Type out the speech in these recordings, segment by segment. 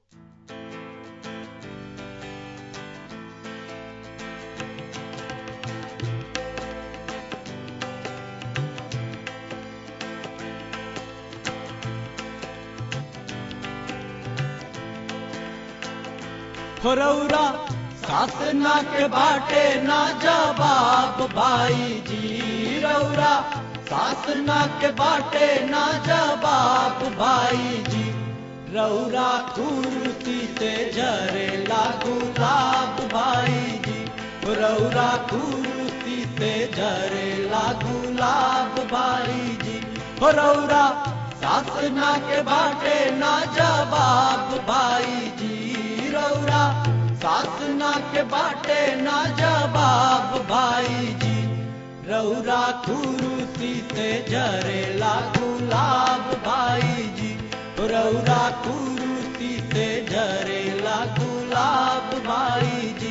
रौरा सास ना के बाटे ना जवाब भाई जी रौरा सास ना के बाटे ना जवाब भाई जी रौरा कुर्सी से झरे लागू लाभ भाई जी रौरा कुर्सी से झरे लागू लाभ भाई जी रौरा सास ना के बाटे ना जवाब भाई जी रौरा सास ना के बाटे ना जवाब भाई जी रौरा कुरुसी से जरे लागू लाभ भाई जी रौरा कुरुसी से जरे लागू लाभ भाई जी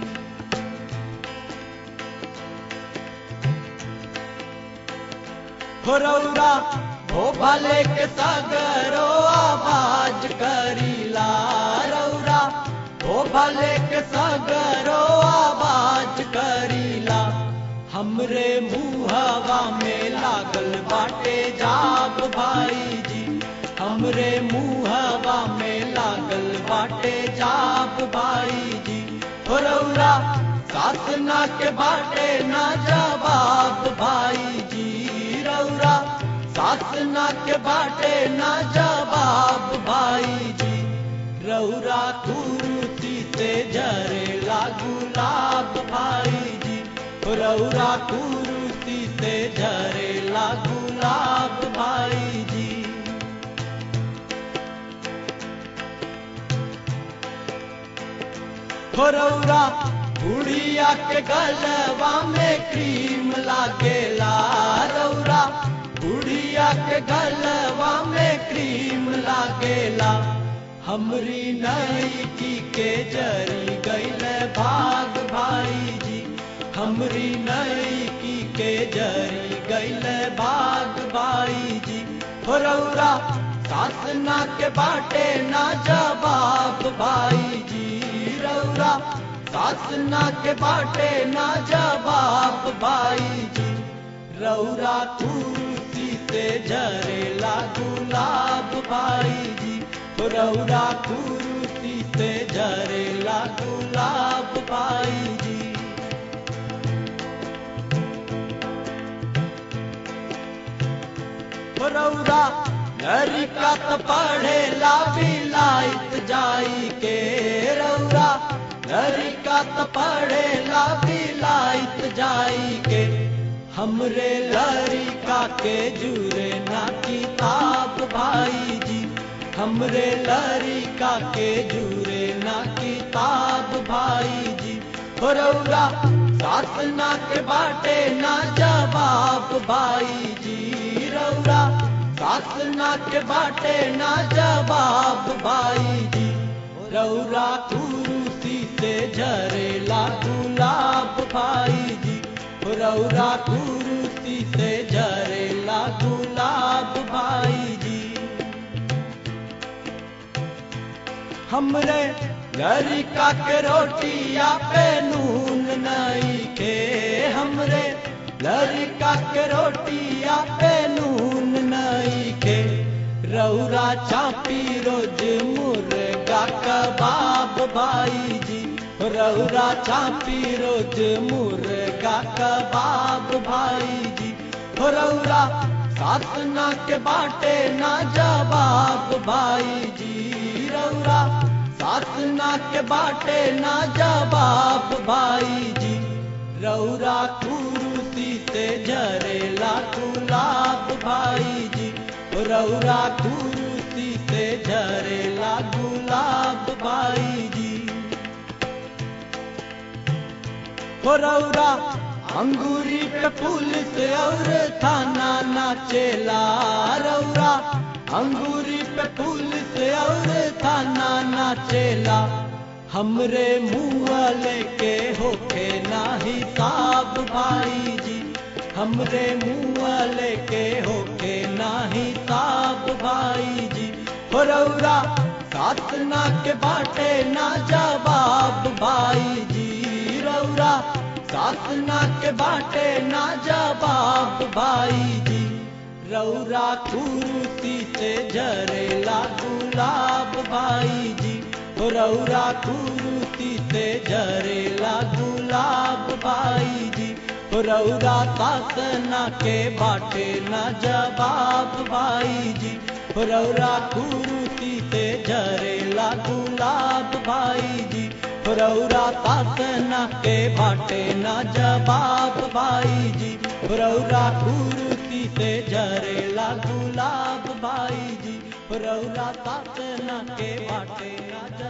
रौरा हो भले के सगरो आवाज करीला रौरा हो भले के सगरो आवाज करीला हमरे मुहवा में लागल बाटे जाग भाई जी हमरे मुहवा में लागल बाटे जाग भाई जी हो रौरा सास ना के बाटे ना जवाब भाई जी रौरा सास ना के बाटे ना जवाब भाई जी रौरा कुरुसी से जरे लागू लाभ भाई जी रौरा कुरुसी से झरे लागू लाभ भाई जी रौरा बुढ़िया के गलवा में क्रीम लागेला रौरा बुढ़िया के गलवा में क्रीम लागेला हमरी नईकी के जरी गैल भाग भाई जी हमरी नईकी के जरी गैल भाग भाई जी हो रौरा सास ना के बाटे ना जवाब भाई जी रौरा सास ना के बाटे ना जवाब भाई जी रौरा कुर्सी से झरे लागू लाभ भाई जी रौरा कुर्सी से झरे लागू लाभ भाई जी रौरा लड़का तो पढ़े ला बिलाइत जाई के रौरा लड़का तो पढ़े ला बिलाइत जाई के हमरे लड़का के जुरे ना किताब भाई जी हमरे लड़का के जुरे ना किताब भाई जी हो रौरा सास ना के बाटे ना जवाब भाई जी रौरा सास ना के बाटे ना जवाब भाई जी रौरा कुरुसी से झरे लागू लाभ भाई जी रौरा कुरुसी से झरे लागू लाभ भाई जी हमरे लड़का के रोटिया पे नून नहीं के हमरे लड़का के रोटिया पे नून नहीं के रौरा चापी रोज मुर्गा कबाब भाई जी रौरा चापी रोज मुर्गा कबाब भाई जी रौरा सास ना के बाटे ना जवाब भाई जी रौरा सास ना के बाटे ना जवाब भाई जी रौरा कुरुसी से झरे लाखू लाभ भाई जी रौरा कुरुसी से झरे लागू लाभ भाई जी हो रौरा अंगूरी पे पुलिस और थाना नाचेला रौरा अंगूरी पे पुलिस और थाना नाचेला हमरे मुँह लेके होके ना हिसाब भाई जी हमरे मुँह लेके होके ना हिसाब भाई जी हो रौरा सात ना के बाटे ना जवाब भाई जी रौरा सात ना के बाटे ना जवाब भाई जी रौरा कुरुती से झरेला गुलाब भाई जी हो रौरा कुरुती से झरेला गुलाब भाई जी हो रौरा सासना के बाटे ना जवाब भाई जी हो रौरा कुरुती से झरेला गुलाब भाई जी हो रौरा सासना के बाटे ना जवाब भाई जी हो रौरा कुरुती से झरेला गुलाब भाई जी हो रौरा सासना के बाटे ना जवाब